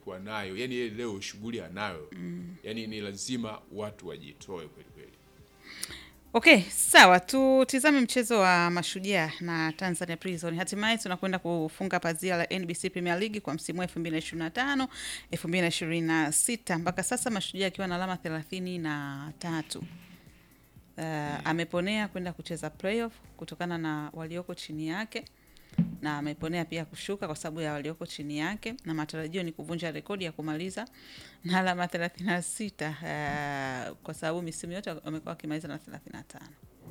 anakuwa nayo, yani yeye leo shughuli anayo mm. yani ni lazima watu wajitoe kweli kweli. Okay, sawa, tutizame mchezo wa Mashujaa na Tanzania Prison. Hatimaye tunakwenda kufunga pazia la NBC Premier League kwa msimu wa 2025 2026. Mpaka sasa Mashujaa akiwa na alama thelathini na tatu. Uh, ameponea kwenda kucheza playoff kutokana na walioko chini yake na ameponea pia kushuka kwa sababu ya walioko chini yake, na matarajio ni kuvunja rekodi ya kumaliza na alama 36 uh, kwa sababu misimu yote wamekuwa wakimaliza na 35.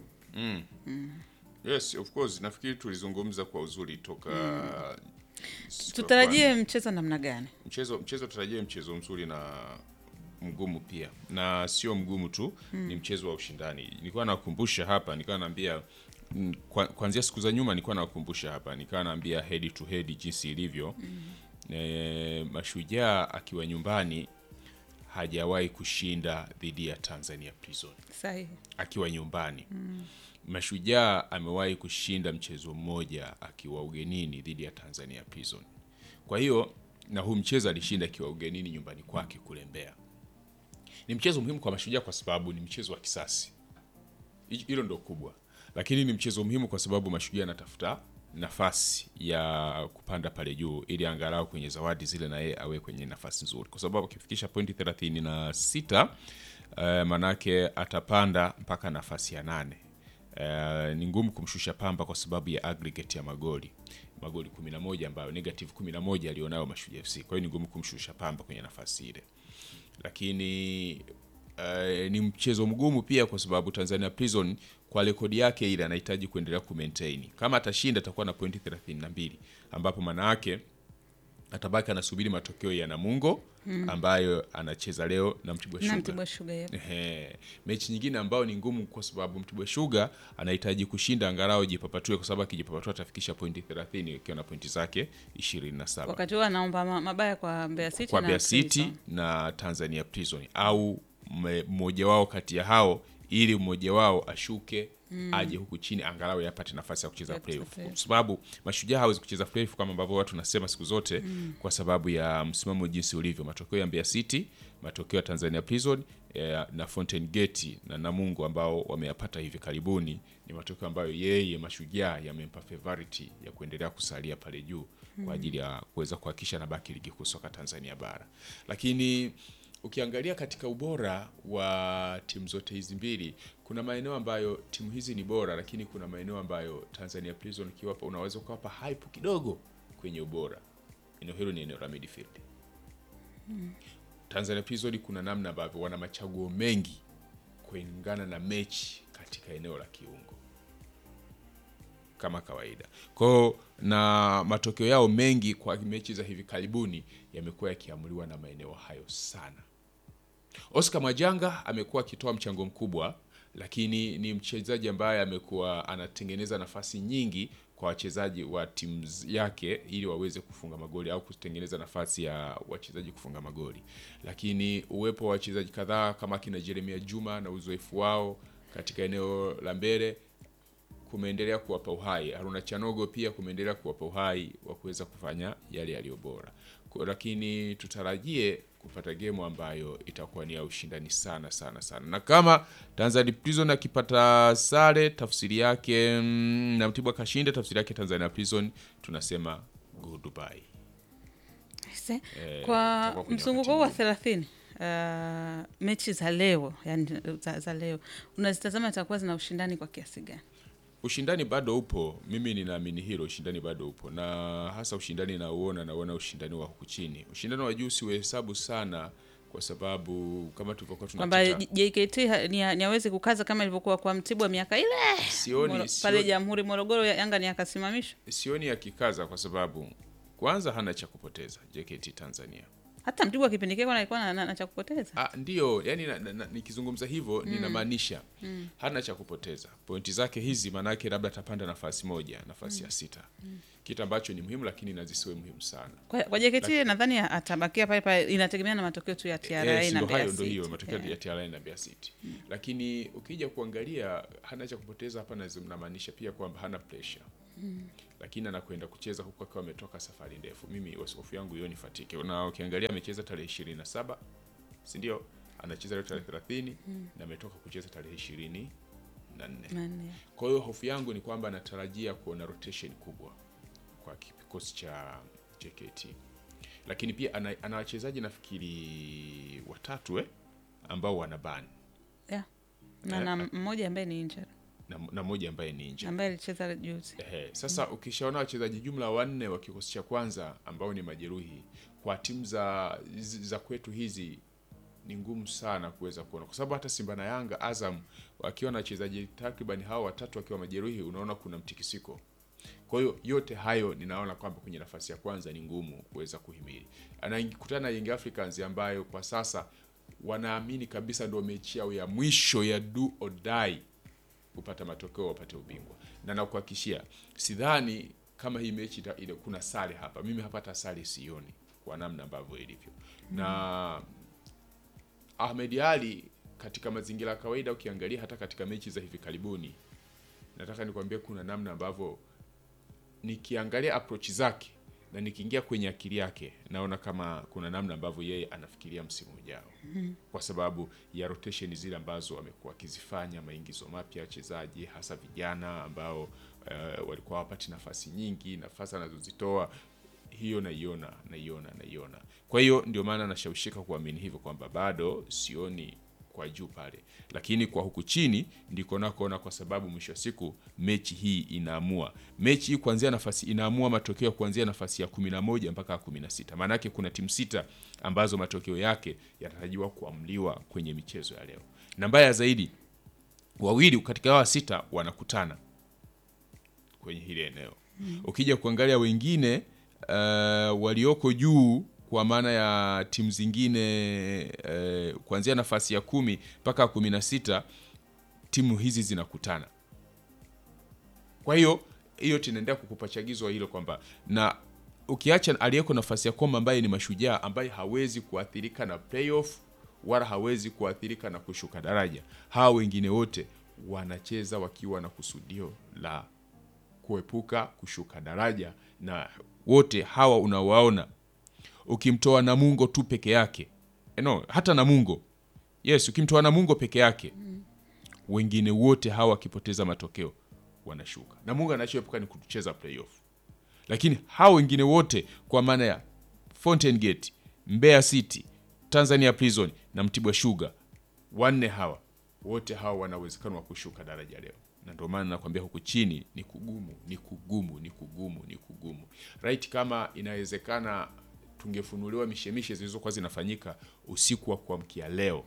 Mm. Yes, of course. Nafikiri tulizungumza kwa uzuri toka siku ya Tutarajie mchezo namna gani? mchezo mchezo tutarajie mchezo mzuri na mgumu pia na sio mgumu tu ni mchezo wa ushindani nilikuwa nakumbusha hapa nilikuwa naambia mm, kwa- kuanzia siku za nyuma nilikuwa nakumbusha hapa nilikuwa naambia head to head jinsi ilivyo e, mashujaa akiwa nyumbani hajawahi kushinda dhidi ya Tanzania Prison Sahihi. akiwa nyumbani Mashujaa amewahi kushinda mchezo mmoja akiwa ugenini dhidi ya Tanzania Prison. Kwa hiyo na huu mchezo alishinda akiwa ugenini nyumbani kwake kule Mbeya. Ni mchezo muhimu kwa Mashujaa kwa sababu ni mchezo wa kisasi, Hi- hilo ndo kubwa, lakini ni mchezo muhimu kwa sababu Mashujaa anatafuta nafasi ya kupanda pale juu ili angalau kwenye zawadi zile na yeye awe kwenye nafasi nzuri, kwa sababu akifikisha pointi thelathini na sita uh, manake atapanda mpaka nafasi ya nane. Uh, ni ngumu kumshusha Pamba kwa sababu ya aggregate ya magoli magoli 11 ambayo negative 11 alionayo Mashujaa FC. Kwa hiyo ni ngumu kumshusha Pamba kwenye nafasi ile, lakini uh, ni mchezo mgumu pia kwa sababu Tanzania Prison kwa rekodi yake ile anahitaji kuendelea kumaintain. Kama atashinda atakuwa na pointi 32 ambapo maana yake atabaki anasubiri matokeo ya Namungo ambayo anacheza leo na Mtibwa Na Sugar. Mtibwa Sugar yep. Ehe. Mechi nyingine ambayo ni ngumu kwa sababu Mtibwa Sugar anahitaji kushinda angalau jipapatue, kwa sababu akijipapatua atafikisha pointi 30 ikiwa na pointi zake 27 Wakati huo anaomba ma- mabaya kwa Mbeya City kwa na Mbeya City Prison. na Tanzania Prison au mme- mmoja wao kati ya hao, ili mmoja wao ashuke aje huku chini angalau yapate nafasi ya kucheza Ya kucheza playoff, playoff. kwa sababu mashujaa hawezi kucheza playoff kama ambavyo watu nasema siku zote, kwa sababu ya msimamo jinsi ulivyo, matokeo ya Mbeya City, matokeo ya Tanzania Prison eh, na Fountain Gate na Namungo ambao wameyapata hivi karibuni, ni matokeo ambayo yeye mashujaa yamempa favority ya kuendelea kusalia pale juu kwa ajili ya kuweza kuhakikisha nabaki ligi kuu soka Tanzania bara, lakini ukiangalia katika ubora wa timu zote hizi mbili, kuna maeneo ambayo timu hizi ni bora, lakini kuna maeneo ambayo Tanzania Prison ukiwapa, unaweza ukawapa hype kidogo kwenye ubora. Eneo hilo ni eneo la midfield. Tanzania Prison kuna namna ambavyo wana machaguo mengi kulingana na mechi katika eneo la kiungo kama kawaida kwao, na matokeo yao mengi kwa mechi za hivi karibuni yamekuwa yakiamuliwa na maeneo hayo sana. Oscar Majanga amekuwa akitoa mchango mkubwa, lakini ni mchezaji ambaye amekuwa anatengeneza nafasi nyingi kwa wachezaji wa timu yake ili waweze kufunga magoli au kutengeneza nafasi ya wachezaji kufunga magoli, lakini uwepo wa wachezaji kadhaa kama kina Jeremia Juma na uzoefu wao katika eneo la mbele kumeendelea kuwapa uhai. Haruna Chanogo pia kumeendelea kuwapa uhai wa kuweza kufanya yale yaliyo bora, Kwa- lakini tutarajie kupata gemu ambayo itakuwa ni ya ushindani sana sana sana, na kama Tanzania Prison akipata sare, tafsiri yake mm, na Mtibwa kashinda, tafsiri yake Tanzania Prison tunasema goodbye. Se- Eh, kwa tutakuwa kwenye mzunguko wakati huu wa mgumu. thelathini uh, mechi za leo yani za, za leo unazitazama zitakuwa zina ushindani kwa kiasi gani? Ushindani bado upo, mimi ninaamini hilo, ushindani bado upo, na hasa ushindani nauona, nauona ushindani wa huku chini. Ushindani wa juu siuhesabu sana, kwa sababu kama tulivyokuwa kwamba tunateta, J- JKT ha- ni ni hawezi kukaza kama ilivyokuwa kwa Mtibwa miaka ile sioni, Moro- pale sioni, Jamhuri Morogoro, ya- Yanga ni akasimamishwa. sioni akikaza, kwa sababu kwanza hana cha kupoteza JKT Tanzania. Hata Mtibwa kipindi kile alikuwa na, na, na cha kupoteza. Ah, ndio yani na, na, na, nikizungumza hivyo ninamaanisha hana cha kupoteza. Pointi zake hizi maanake labda atapanda nafasi moja, nafasi ya sita, kitu ambacho ni muhimu, lakini na zisiwe muhimu sana. Kwa, kwa JKT nadhani atabakia pale pale, inategemea na matokeo tu ya TRA Eh, si na ndo Mbeya hayo ndo City. hiyo matokeo Yeah. ya TRA na Mbeya City. Lakini ukija kuangalia hana cha kupoteza hapa, na namaanisha pia kwamba hana pressure. lakini anakwenda kucheza huku akiwa ametoka safari ndefu. Mimi hofu yangu hiyo ni fatike, na ukiangalia amecheza tarehe ishirini na saba si ndio? Anacheza leo tarehe thelathini na ametoka kucheza tarehe ishirini na nne. Nane. Kwa hiyo hofu yangu ni kwamba natarajia kuona rotation kubwa kwa kikosi cha JKT, lakini pia ana, ana wachezaji nafikiri watatu eh, ambao wana ban Yeah. Na Eh, na mmoja ambaye ni injured na, na moja ambaye ni nje. ambaye alicheza juzi. Ehe, sasa ukishaona wachezaji jumla wanne wa kikosi cha kwanza ambao ni majeruhi kwa timu za za kwetu hizi ni ngumu sana kuweza kuona, kwa sababu hata Simba na Yanga, Azam wakiwa na wachezaji takriban hao watatu wakiwa majeruhi, unaona kuna mtikisiko. Kwa hiyo yote hayo ninaona kwamba kwenye nafasi ya kwanza ni ngumu kuweza kuhimili. Anakutana na Young Africans ambayo kwa sasa wanaamini kabisa ndio mechi yao ya mwisho ya do or die kupata matokeo wapate ubingwa, na nakuhakikishia, sidhani kama hii mechi ita- ile kuna sare hapa. Mimi hapa hata sare sioni kwa namna ambavyo ilivyo na Ahmed Ali katika mazingira ya kawaida, ukiangalia hata katika mechi za hivi karibuni, nataka nikwambie kuna namna ambavyo nikiangalia approach zake na nikiingia kwenye akili yake naona kama kuna namna ambavyo yeye anafikiria msimu ujao kwa sababu ya rotation zile ambazo amekuwa akizifanya, maingizo mapya ya wachezaji hasa vijana ambao eh, walikuwa hawapati nafasi nyingi, nafasi anazozitoa hiyo naiona naiona naiona. Kwa hiyo ndio maana nashawishika kuamini hivyo kwamba bado sioni kwa juu pale, lakini kwa huku chini ndiko nakoona, kwa sababu mwisho wa siku mechi hii inaamua. Mechi hii kuanzia nafasi inaamua matokeo kuanzia nafasi ya kumi na moja mpaka kumi na sita. Maana yake kuna timu sita ambazo matokeo yake yanatarajiwa kuamliwa kwenye michezo ya leo, na mbaya zaidi, wawili katika hawa sita wanakutana kwenye hili eneo. Ukija kuangalia wengine uh, walioko juu kwa maana ya timu zingine uh, kuanzia nafasi ya kumi mpaka kumi na sita timu hizi zinakutana. Kwa hiyo hiyo tunaendelea kukupa chagizo hilo kwamba na ukiacha aliyeko nafasi ya koma ambaye ni Mashujaa ambaye hawezi kuathirika na playoff wala hawezi kuathirika na kushuka daraja, hawa wengine wote wanacheza wakiwa na kusudio la kuepuka kushuka daraja, na wote hawa unawaona, ukimtoa Namungo tu peke yake Eh, no, hata Namungo yes, ukimtoa Namungo peke yake wengine wote hawa wakipoteza matokeo wanashuka. Namungo anachoepuka ni kucheza playoff, lakini hawa wengine wote kwa maana ya Fountain Gate, Mbeya City, Tanzania Prison na Mtibwa Sugar, wanne hawa wote hawa wana uwezekano wa kushuka daraja leo, na ndio maana nakwambia huku chini ni kugumu, ni kugumu, ni kugumu, ni kugumu. Right, kama inawezekana tungefunuliwa mishemishe zilizokuwa zinafanyika usiku wa kuamkia leo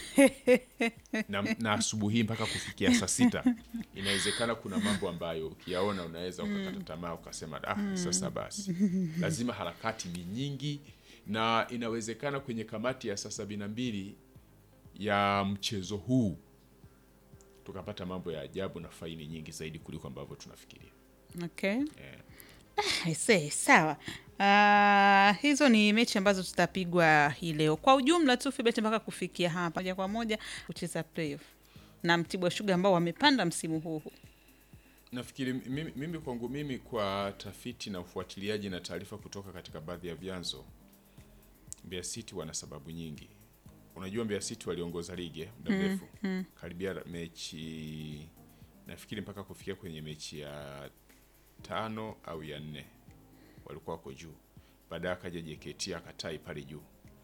na, na asubuhi mpaka kufikia saa sita, inawezekana kuna mambo ambayo ukiyaona unaweza ukakata tamaa ukasema, ah, sasa basi, lazima harakati ni nyingi, na inawezekana kwenye kamati ya saa sabini na mbili ya mchezo huu tukapata mambo ya ajabu na faini nyingi zaidi kuliko ambavyo tunafikiria. Okay. Eh. I say, sawa. Ah, hizo ni mechi ambazo zitapigwa hii leo. Kwa ujumla tu Fibet mpaka kufikia hapa moja kwa moja kucheza playoff na Mtibwa Sugar ambao wamepanda msimu huu. Nafikiri mimi, mimi kwangu mimi kwa tafiti na ufuatiliaji na taarifa kutoka katika baadhi ya vyanzo, Mbeya City wana sababu nyingi. Unajua Mbeya City waliongoza ligi eh, muda mrefu karibia mechi nafikiri mpaka kufikia kwenye mechi ya tano au ya nne walikuwa wako juu. Baadaye akaja JKT akatai pale juu,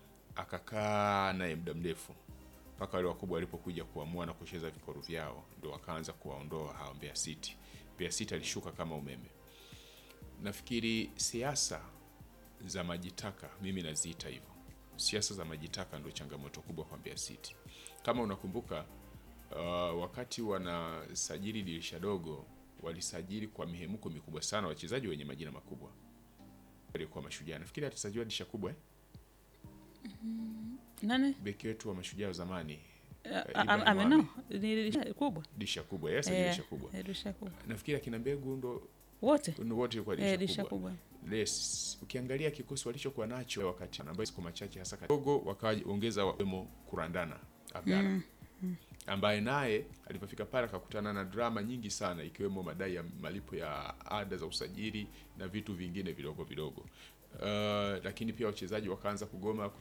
akakaa naye muda mrefu mpaka wale wakubwa walipokuja kuamua na kucheza vikoru vyao, ndio wakaanza kuwaondoa hao Mbeya City. Mbeya City alishuka kama umeme. Nafikiri siasa za majitaka, mimi naziita hivyo, siasa za majitaka ndio changamoto kubwa kwa Mbeya City. Kama unakumbuka uh, wakati wanasajili dirisha dogo walisajili kwa mihemuko mikubwa sana wachezaji wenye majina makubwa kwa Mashujaa. Nafikiri atasajiliwa dirisha kubwa eh? Nani? Beki wetu wa Mashujaa wa zamani Ah, Ibrahim ah, ah, Mohamed. no, ni dirisha kubwa. dirisha kubwa yes, Eh, dirisha kubwa. eh, dirisha kubwa. Nafikiri akina Mbegu ndo Wote? ndo wote ilikuwa Eh, dirisha dirisha kubwa. kubwa. Yes, ukiangalia kikosi walichokuwa nacho wakati ambayo siku machache hasa kidogo wakaongeza wemo kurandana Abdalla. ambaye naye alipofika pale akakutana na drama nyingi sana ikiwemo madai ya malipo ya ada za usajili na vitu vingine vidogo vidogo. Uh, lakini pia wachezaji wakaanza kugoma